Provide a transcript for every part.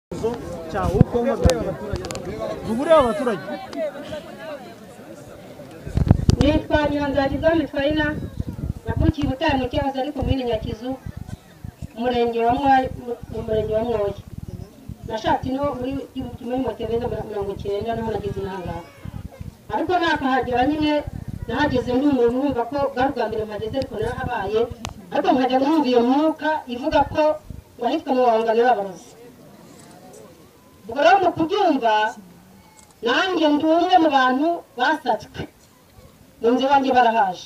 kibazo cya uko mpagaze duhure abaturage nitwa Nyandagi Zone Faina navukiye i Butare mu cyahoze ari komini Nyakizu umurenge wa Mwayi mu murenge wa Mwoyi nashatse ino muri igihumbi kimwe n'amakereza mirongo icyenda naho nageze intangaha ariko nakahagera nyine nahageze ndi umuntu wumva ko bwa bwa mbere mpageze ariko narahabaye ariko nkajya numva iyo mwuka ivuga ko wahitwa mu bahangano b'abarozi ubwo rero mu kubyumva nanjye ndi umwe mu bantu basatswe mu nzu iwanjye barahaje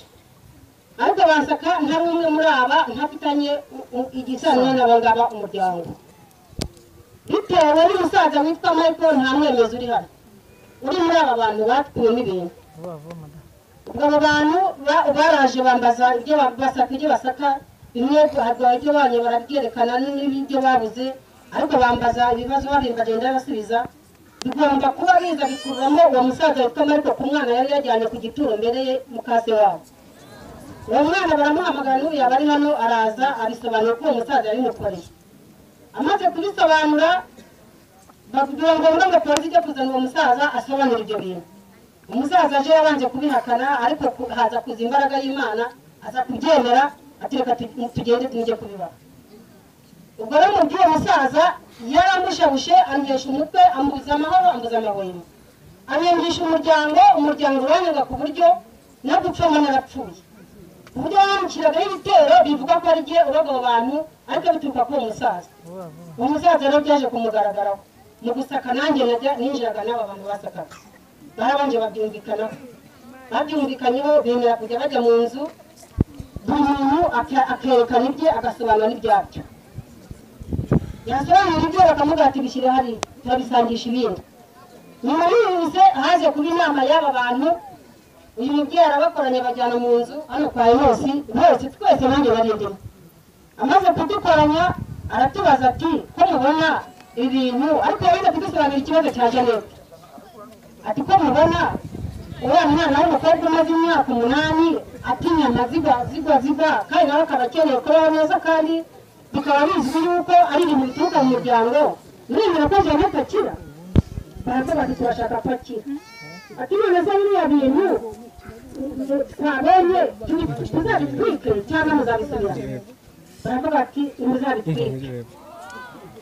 ariko basaka ntari umwe muri aba ntafitanye u- u- igisano n'abo ngaba umuryango bitewe n'umusaza witwa michael nta mwemezi uri hano uri muri aba bantu batwiyemo ibintu ubwo abo bantu ba- baraje bambaza ibyo ba- basaka ibyo basaka bimwe barwaye ibyo banye barabyerekana n'ibyo babuze ariko bambaza ibibazo babiri bagenda babasubiza bigomba kuba biza bikuramo uwo musaza witwa michael ku mwana yari yajyanye ku gituro mbere ye mukase wabo uwo mwana baramuhamagara n'uriya bari hano araza abisobanura ko uwo musaza yabimukoreye amaze kubisobanura bavugira ngo ngo ngo polisi ijya kuzana uwo musaza asobanura ibyo bintu umusaza aje yabanje kubihakana ariko ku- haza kuza imbaraga y'imana aza kubyemera ati reka tu- tugende tujye kubibaha ubwo rero umubyeyi uwo musaza yaramushabushe amuhesha umutwe ambuza amahoro ambuza amahwemo amwumvisha umuryango umuryango uranyurwa ku buryo no gupfoma narapfuye ku buryo bamushyiragaho ibitero bivuga ko ari jye uroga abo bantu ariko bituruka kuri uwo musaza uwo musaza rero byaje kumugaragaraho mu gusaka nanjye najya- ninjiraga n'aba bantu basakaga barabanje babyumvikanaho babyumvikanyeho bemera kujya bajya mu nzu buri muntu aka- akerekana ibye agasobanura n'ibyabyo yasobanura ibyo bakamubwira ati bishyire hariya turabisangisha ibindi nyuma y'ubuze haje kuba inama y'aba bantu uyu mubyeyi arabakoranya bajyana mu nzu hano kwa enosi bose twese nanjye narindimo amaze kudukoranya aratubaza ati ko mubona ibi bintu ariko yarinze kudusobanurira ikibazo cya jenete ati ko mubona uriya mwana w'umukobwa umaze imyaka umunani atinya nka zigwa zigwa zigwa kandi nawe akaba akeneye kubaho neza kandi bikaba bizwi yuko ari ibintu bituruka mu muryango muremera ko jenete akira baraza bati turashaka ko akira ati none se biriya bintu twabonye tubi- tuzabitwike cyangwa muzabisubirana baravuga ati muzabitwike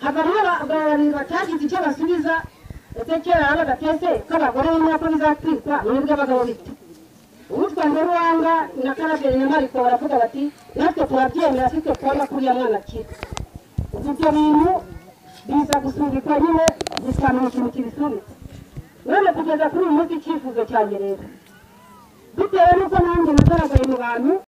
havamo abantu batagize icyo basubiza ese kera yabaga twese ko abagore bamenya ko bizatwikwa mwebwe abagabo bite uwitwa ngoruwanga na karaberi na mariko baravuga bati natwe turabyemera sitwe kubona ko uriya mwana akira ubu ibyo bintu biza gusubikwa nyine bisobanura ikintu kibisubitse none kugeza kuri uyu munsi icyifuzo cyanjye rero bitewe n'uko nanjye nagaragaye mu bantu